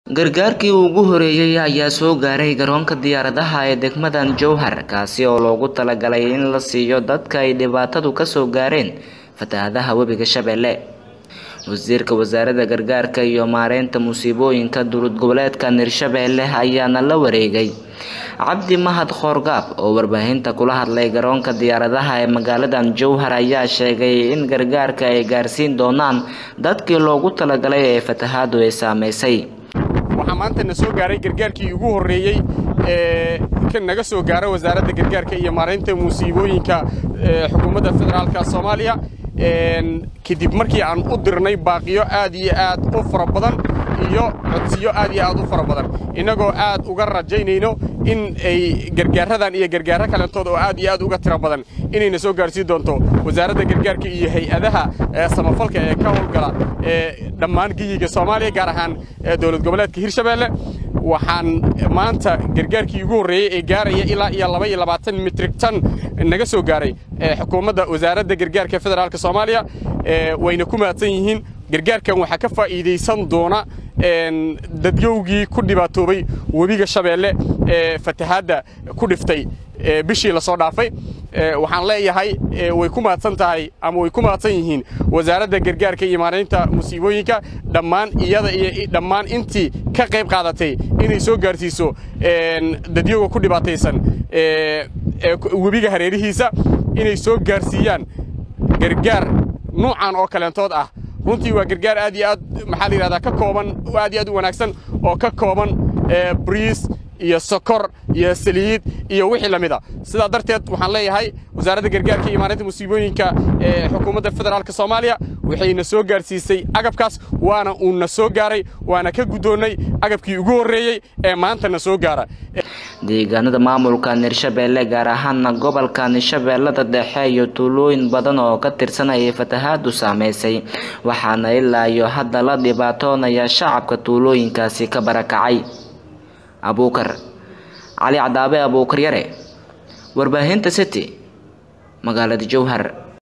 Gargaarkii ugu horeeyay ayaa soo gaaray garoonka diyaaradaha ee degmadan Jowhar kaasi oo loogu talagalay in la siiyo dadka ay dhibaatadu ka soo gaareen fatahaadaha webiga Shabeelle. Wasiirka Wasaaradda Gargaarka iyo Maareynta Musiibooyinka Dowlad Goboleedka Hirshabelle ayaana la wareegay. Cabdi Mahad Khoorgaab oo warbaahinta kula hadlay garoonka diyaaradaha ee magaaladan Jowhar ayaa sheegay in gargaarka ay gaarsiin doonaan dadkii loogu talagalay ee fatahaadu ay saameysay. waxaa maanta na soo gaaray gargaarkii ugu horreeyey ee ka naga soo gaara wasaaradda gargaarka iyo maaraynta musiibooyinka ee xukuumadda federaalka soomaaliya kadib markii aan u dirnay baaqiyo aad iyo aad u fara badan iyo codsiyo aad iyo aad u fara badan innagoo aad uga rajaynayno in ay gargaaradan iyo gargaaro kalentood oo aad iyo aad uga tiro badan inayna soo gaarsiin doonto wasaaradda gargaarka iyo hay-adaha samafalka ee ka howlgala ee dhammaan geyiga soomaaliya gaar ahaan dowlad goboleedka hirshabelle waxaan maanta gargaarkii ugu horreeyey ee gaaraya ilaa iyo laba iyo labaatan mitrig tan naga soo gaaray xukuumadda wasaaradda gargaarka federaalka soomaaliya wayna ku mahadsan yihiin gargaarkan waxaa ka faa'iidaysan doona dadyowgii ku dhibaatoobay webiga shabeelle ee fatahaadda ku dhiftay bishii la soo dhaafay waxaan leeyahay way ku mahadsan tahay ama way ku mahadsan yihiin wasaaradda gargaarka iyo maaraynta musiibooyinka dhammaan iyada iyo dhammaan intii ka qayb qaadatay inay soo gaarsiiso dadyowga ku dhibaataysan webiga hareerihiisa inay soo gaarsiiyaan gargaar nuucan oo kaleentood ah runtii waa gargaar aad iyo aad maxaa la yidhahdaa ka kooban aad iyo aad u wanaagsan oo ka kooban briis iyo sokor iyo saliid iyo wixii la mida sidaa darteed waxaan leeyahay wasaaradda gargaarka iyo maareynta musiibooyinka ee xukuumadda federaalka soomaaliya waxayna soo gaarsiisay agabkaas waana uuna soo gaaray waana ka guddoonnay agabkii ugu horreeyey ee maantana soo gaara deegaanada maamulka hirshabelle gaar ahaana gobolka hirshabellada dhexe iyo tuulooyin badan oo ka tirsan ayay fatahaadu saameysay waxaana ilaa iyo hadda la dhibaatoonaya shacabka tuulooyinkaasi ka barakacay abuukar cali cadaabe abuukar yare warbaahinta city magaalada jowhar